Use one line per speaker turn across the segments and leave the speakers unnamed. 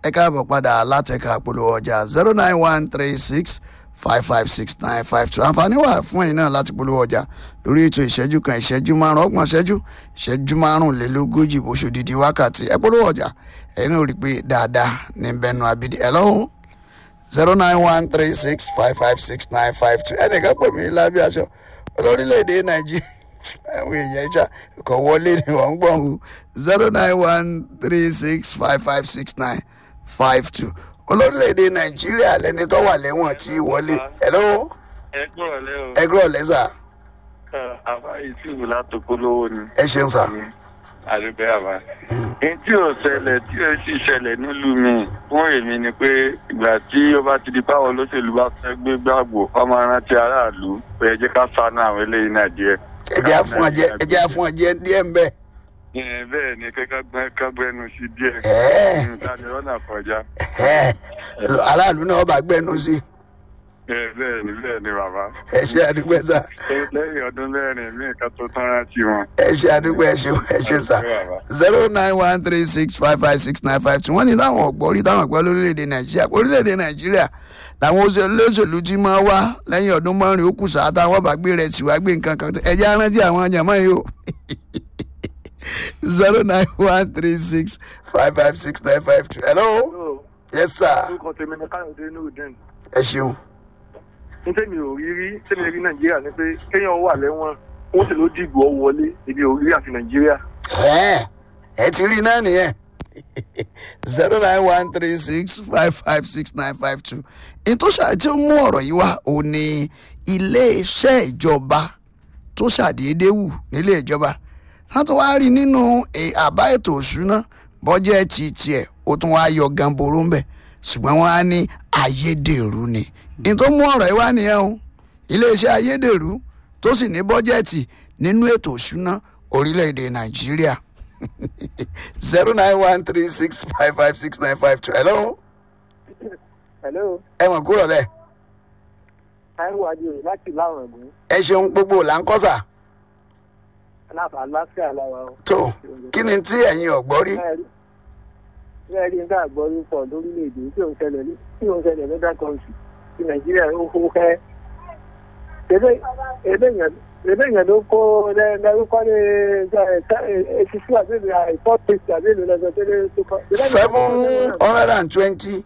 ẹ káàbọ̀ padà látẹ̀ka polówó ọjà zero nine one three six five five six nine five two àǹfààní wà fún ẹ̀yin náà láti polówó ọjà lórí ètò ìṣẹ́jú kan ìṣẹ́jú márùn ọgbọ̀n ìṣẹ́jú ìṣẹ́jú márùnlélógójì oṣù dídí wákàtí ẹ polówó ọjà ẹ̀yin náà rí i pé dáadáa ní bẹnu abidi ẹ lọ́hùn zero nine one three six five five six nine five two ẹnìkan pè mí lábẹ́ aṣọ olórílẹ̀‐èdè nàìjíríà àwọn èèyàn ìjà kò wọlé ni wọ́n ń gbọ̀n o zero nine one three six five five six nine five two olórílẹ̀‐èdè nàìjíríà lẹni tó wà lẹ́wọ̀n tí wọlé hello
ẹ gbọ́dọ̀ lẹ́ o.
ẹ gbọ́ lẹ́sà
àbá ìsìnkú látòkólówó ni.
ẹ ṣeun sà
àdúgbò àbá. èyí tí ò ṣẹlẹ̀ tí ò sì ṣẹlẹ̀ nílùú mi fún èmi ni pé ìgbà tí ó bá ti di báwọn olóṣèlú bá fẹ́ gbé gbàgbó ọmọ rántí aráàlú pé ẹ jẹ́ ká sánú àwọn eléyìí náà díẹ̀.
ẹ jẹ́ àfún ọjẹ́ ẹ jẹ́ àfún ọjẹ́ díẹ̀ ń bẹ̀
Ẹ, bẹ́ẹ̀ ni kẹ́kẹ́ kágbẹ́nu sí díẹ̀.
Ẹ́ẹ̀.
ìtàdé ọ̀nà kọjá.
ẹ̀ aráàlú náà bá gbẹ́nu sí
Ẹ, bẹ́ẹ̀ ni bẹ́ẹ̀ ni bàbá.
ẹ ṣe àdúgbò sà
lẹ́yìn ọdún mẹ́rin mí nǹkan tó tán rántí wọn.
ẹ ṣe àdúgbò ẹ ṣeun ẹ ṣeun sà zero nine one three six five five six nine five two wọ́n ní táwọn ọ̀gbọ́n rí táwọn ọ̀gbọ́n lórílẹ̀‐èdè nàìjíríà orílẹ̀‐èdè nàìjíríà làwọn olóṣèlú ti máa wá lẹ́yìn ọdún márùn-ún ó kù sáà táwọn bá gbé rẹ̀ tìwá gbé nǹkan kan ẹ̀jẹ̀ arántí àwọn jàmọ́ yìí o zero nine one three six five five six nine five two hello yes sir
orúkọ tèmi ni káyọ̀dé nurudeen
ẹ ṣeun
ní tèmi ò rí rí tèmi rí nàìjíríà ni pé kéèyàn wà lẹ́wọ̀n wọ́n sì ló dìbò ọ wọlé èmi ò rí àfi nàìjíríà.
ẹ ẹ ti rí náà nìyẹn zero nine one three six five five six nine five two ìtòṣà tí ó mú ọ̀rọ̀ yìí wá ò ní iléeṣẹ́ ìjọba tó ṣàdédé wù nílé ìjọba wọ́n tún wá rí nínú eh, àbá ètò òṣùná bọ́jẹ́ẹ̀tì tiẹ̀ ó tún wá yọ gamboro ń bẹ̀ ṣùgbọ́n wọ́n á ní ayédèrú ni ní tó mú ọ̀rọ̀ yìí wá nìyẹn o iléeṣẹ́ ayédèrú tó sì ní bọ́jẹ́ẹ̀tì nínú ètò òṣùná orílẹ̀-èdè nàìjíríà zero nine one three six five five six nine five two hello
hello
ẹ mọ̀ kúrò lẹ̀
táíwò adéoyè láti láwọn ẹ̀gbọ́n
ẹ ṣeun gbogbo là ń kọ́ sà
aláàbà aláfíà láwa o.
tó kí ni tí ẹ̀yin ọ̀gbọ́n rí
bẹ́ẹ̀ rí nígbà gbọ́ pọ̀ lórílẹ̀‐èdè tí òun ṣẹlẹ̀ ní tí òun ṣẹlẹ̀ lọ́dà kọ́ńtì tí nàìjíríà ó kó kẹ́. ebe yẹn ló kó lẹ́rúkọ́ ní èsìsú àbẹ̀lẹ̀ àìpọ́tìsì àbẹ̀lẹ̀ lọ́sọ̀ tẹ́lẹ̀ tó kọ́.
seven hundred and twenty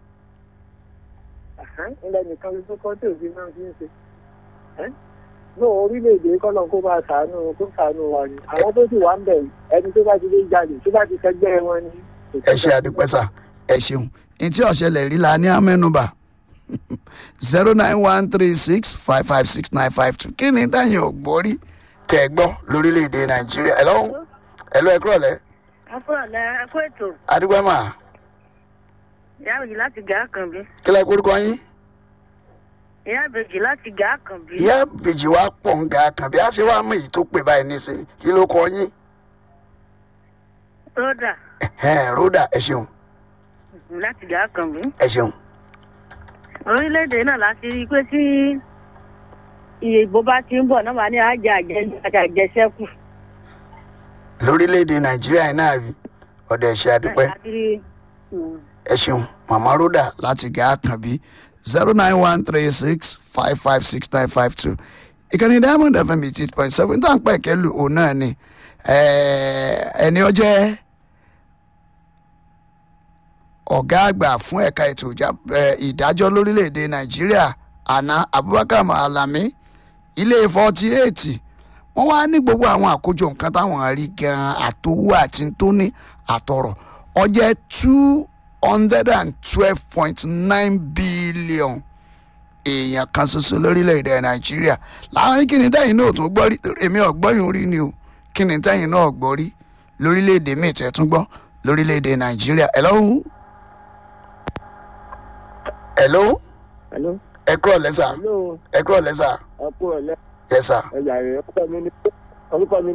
ilẹ̀ nìkan ló tó kọ́ tí òfin náà fi ń ṣe. ní orílẹ̀-èdè kọ́nà kó máa ṣàánú kó ṣàánú wa ni àwọn tó sì wà ń bẹ̀ ẹni tó bá ti lè jalè tó bá ti fẹgbẹ́ wọn ni.
ẹ ṣe àdúpẹ́ sà ẹ ṣeun ní tí ọ̀ṣẹlẹ̀ rí la ní amẹ́nubà zero nine one three six five five six nine five two kí ni táyìn ọ̀gbọ́n rí tẹ̀ gbọ́ lórílẹ̀‐èdè nàìjíríà ẹ lọ́hùn ẹ lọ́ ẹ kúrọ̀ lẹ́
akúrọ̀lẹ́ ẹkú ètò
adúgbò mà
ìyá àbèjì láti gà á kàn bí
kí lẹ́ kórúkọ yín
ìyá àbèjì láti gà á kàn bí
ìyá bèjì wa pọ̀ ń ga kan bí a ṣe wá mú èyí tó pè báyìí nísìnyí kí ló kọ yín
rọ́dà
ẹ̀hẹ́n, rhoda ẹ ṣeun
láti gà á kàn bí.
ẹ ṣeun
orílẹ̀-èdè náà láti rí i pé tí iye ìbò bá ti ń bọ̀ náà wà ní àjà àjẹsẹ́kù.
lórílẹ̀‐èdè nàìjíríà náà rí ọ̀dọ̀ ẹ̀ṣẹ̀ àdúpẹ́
láti rí mm,
ẹ ṣeun màmá rhoda láti gà á kàn bí zero nine one three six five five six nine five two ìkànnì diamond fm eighty point seven tó à ń pẹ́ kẹ́lù òun náà ni eh, ẹni ọjẹ́ ọ̀gá àgbà fún ẹ̀ka ètò ìjà- eh, ìdájọ́ lórílẹ̀‐èdè nàìjíríà àná abubakar malami ilé forty eight wọ́n wá ní gbogbo àwọn àkójọ nǹkan táwọn rí gan-an àtowó àti tóní àtọ̀rọ̀ ọjẹ́ two hundred and twelve point nine billion èèyàn kan ṣoṣo lórílẹ̀‐èdè nàìjíríà làwọn ní kíni tẹ́yìn náà tún gbọ́ rí èmi ọ̀gbọ́yìn rí ni o kíni tẹ́yìn náà gbọ́ rí lórílẹ̀‐èdè míì tẹ́ tún gbọ́ lórílẹ̀‐èdè nàìjíríà ẹ̀ lọ́hùn. hello
hello
ẹ kúrọ̀ lẹ́sà
hello
ẹ kúrọ̀ lẹ́sà
ẹ kú ọ̀lẹ́
yẹ́sà.
ẹ̀yà rẹ̀ orúkọ mi ni orúkọ mi